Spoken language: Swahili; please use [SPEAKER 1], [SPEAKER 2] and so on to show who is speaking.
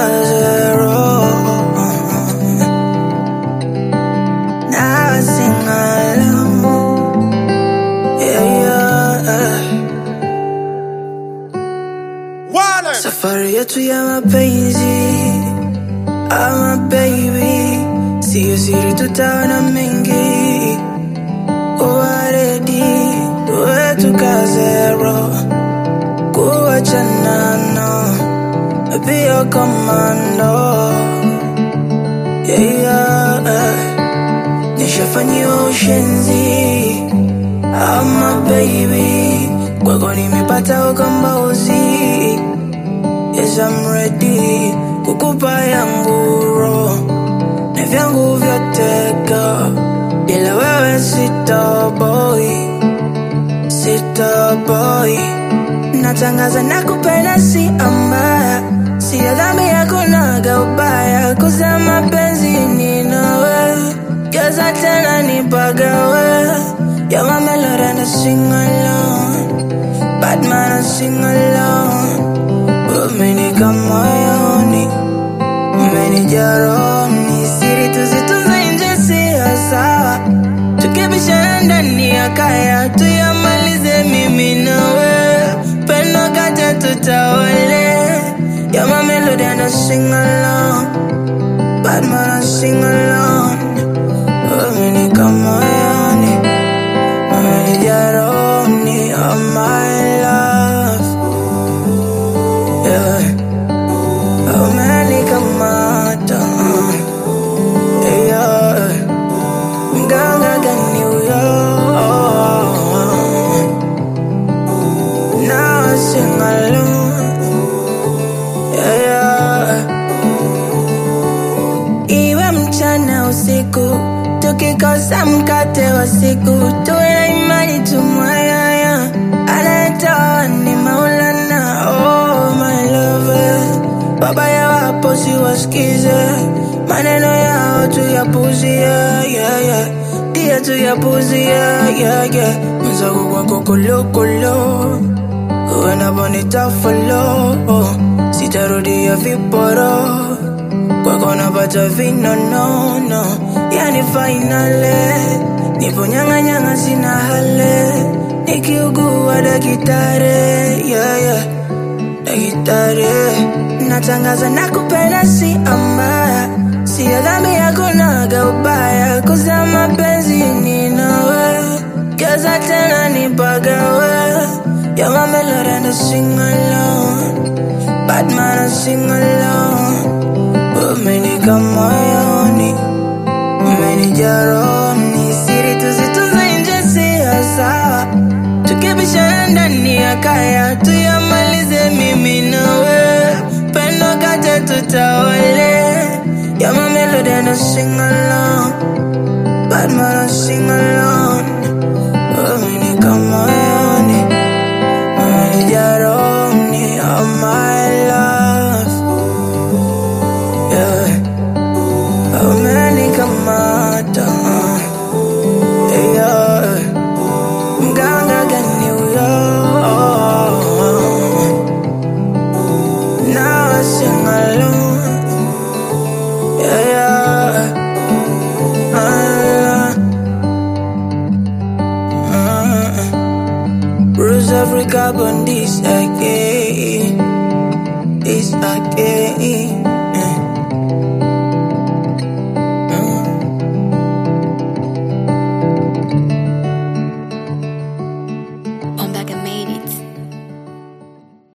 [SPEAKER 1] zero. Now I sing along. Yeah, yeah.
[SPEAKER 2] Wale.
[SPEAKER 1] Safari yetu ya mapenzi ama baby, siyo siri, tutaona mengi. Waredi wetu ka zero, kuachana no, pia komando. Yeah, yeah. Nishafanyiwa ushenzi ama baby, kwako nimepata ukombozi. Yes, I'm ready kukupa yangu roho na vyangu vyote go, ila wewe sitoboy, sitoboy. Natangaza na kupenda si ambaya, si dhambi hakunaga ubaya, kuza mapenzi ni nawe, geza tena nipagawe, you're my melody and I sing along, bad man I sing along. Umenika moyoni, umenijaa rohoni, siri tuzitunze nje siyo sawa, tukibishana ndani ya kaya tuyamalize mimi nawe, pendo kate tutawale. You're my melody and I sing along, bad man I sing along. Umenika moyoni, umenijaa rohoni, oh my love. Yeah. Umenikamata. Yeah. Mganga gani huyo? Now I sing along. Yeah, yeah. Iwe mchana usiku, tukikosa mkate wa siku, tuwe na imani tumwayaya, anayetoa ni Maulana. Oh my lover, baba ya wapo siwasikize, maneno yao tuyapuzie, yeah, yeah. Dia tuyapuzie, yeah, yeah. Mwenzangu kwako kolokolo, uendapo nitafolo, sitarudia viporo kwako napata vinonono, yani fainale nipo nyang'anyang'a, sina hale, nikiugua dakitare, yeah, yeah. Dakitare natangaza na kupenda si ambaya, siyo dhambi hakunaga ubaya, kuza mapenzi ni nawe, geza tena nipagawe, you're my melody and I sing along, bad man I sing along. Umenika moyoni, umenijaa rohoni, siri tuzitunze nje siyo sawa, tukibishana ndani ya kaya tuyamalize mimi nawe, pendo kate tutawale. You're my melody and I sing along, bad man I sing along. Umenika moyoni, umenijaa rohoni, oh my love. Yeah. Umenikamata. Yeah. Mganga gani huyo? Now I sing along. Yeah, yeah. Ah, ah. Bruce Africa on this again. This again.